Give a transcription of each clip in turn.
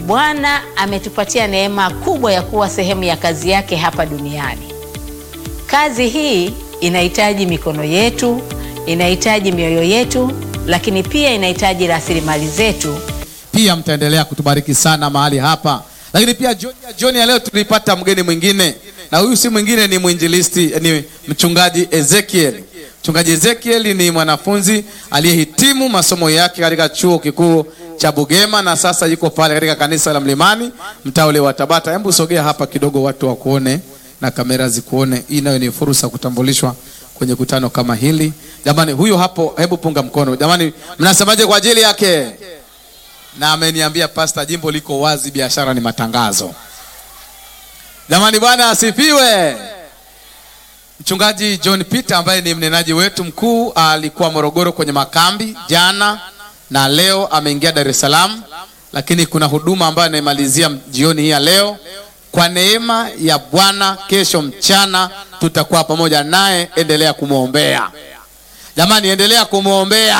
Bwana ametupatia neema kubwa ya kuwa sehemu ya kazi yake hapa duniani. Kazi hii inahitaji mikono yetu, inahitaji mioyo yetu, lakini pia inahitaji rasilimali zetu. Pia mtaendelea kutubariki sana mahali hapa, lakini pia jioni ya jioni ya leo tulipata mgeni mwingine, na huyu si mwingine ni mwinjilisti, ni mchungaji Ezekiel. Mchungaji Ezekiel ni mwanafunzi aliyehitimu masomo yake katika chuo kikuu cha Bugema na sasa yuko pale katika kanisa la Mlimani mtaa ule wa Tabata. Hebu sogea hapa kidogo, watu wakuone na kamera zikuone. Hii nayo ni fursa kutambulishwa kwenye kutano kama hili. Jamani, huyu hapo, hebu punga mkono. Jamani, mnasemaje kwa ajili yake? Na ameniambia pasta, jimbo liko wazi, biashara ni matangazo. Jamani, Bwana asifiwe. Mchungaji John Peter ambaye ni mnenaji wetu mkuu alikuwa Morogoro kwenye makambi jana na leo ameingia Dar es Salaam, lakini kuna huduma ambayo anaimalizia jioni hii ya leo. Kwa neema ya Bwana, kesho mchana tutakuwa pamoja naye. Endelea kumwombea jamani, endelea kumwombea.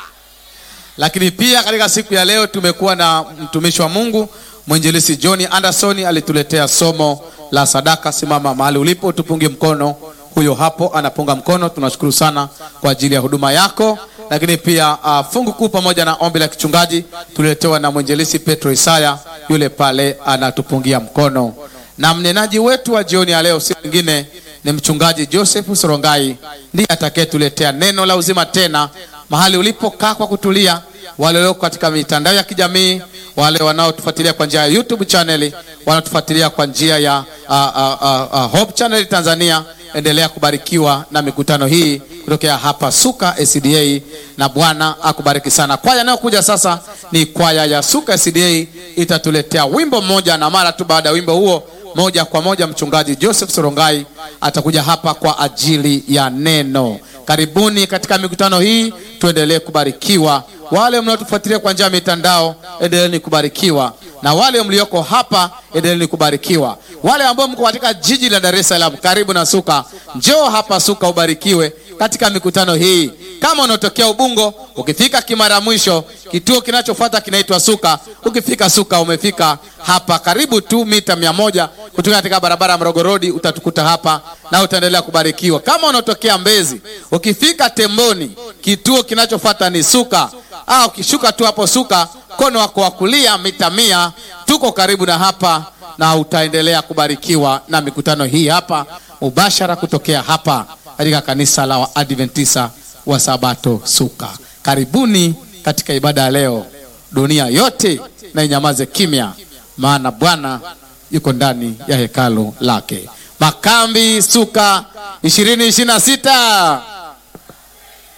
Lakini pia katika siku ya leo tumekuwa na mtumishi wa Mungu mwinjilisi John Anderson alituletea somo la sadaka. Simama mahali ulipo, tupunge mkono. Huyo hapo anapunga mkono. Tunashukuru sana kwa ajili ya huduma yako. Lakini pia uh, fungu kuu pamoja na ombi la kichungaji tuliletewa na mwinjilisi Petro Isaya, yule pale anatupungia mkono, na mnenaji wetu wa jioni ya leo si mwingine ni mchungaji Joseph Sorongai, ndiye atakayetuletea neno la uzima tena mahali ulipokaa kwa kutulia. Wale walioko katika mitandao ya kijamii, wale wanaotufuatilia kwa njia ya YouTube channel, wanaotufuatilia kwa njia ya uh, uh, uh, uh, Hope Channel Tanzania, endelea kubarikiwa na mikutano hii kutokea hapa Suka SDA, na Bwana akubariki sana. Kwaya inayokuja sasa ni kwaya ya Suka SDA, itatuletea wimbo mmoja, na mara tu baada ya wimbo huo moja kwa moja mchungaji Joseph Sorongai atakuja hapa kwa ajili ya neno. Karibuni katika mikutano hii, tuendelee kubarikiwa. Wale mnaotufuatilia kwa njia ya mitandao, endeleeni kubarikiwa, na wale mlioko hapa, endeleeni kubarikiwa. Wale ambao mko katika jiji la Dar es Salaam, karibu na Suka, njoo hapa Suka ubarikiwe katika mikutano hii. Kama unatokea Ubungo, ukifika Kimara mwisho, kituo kinachofuata kinaitwa Suka. Ukifika Suka, umefika hapa, karibu tu mita mia moja kutoka katika barabara ya Mrogo Road, utatukuta hapa na utaendelea kubarikiwa. Kama unatokea Mbezi, ukifika Temboni, kituo kinachofuata ni Suka. Ah, ukishuka tu hapo Suka, mkono wako wa kulia, mita mia, tuko karibu na hapa na utaendelea kubarikiwa na mikutano hii hapa mubashara kutokea hapa katika kanisa la Waadventista wa Sabato Suka. Karibuni katika ibada ya leo. Dunia yote na inyamaze kimya, maana Bwana yuko ndani ya hekalu lake. Makambi Suka ishirini ishirini na sita.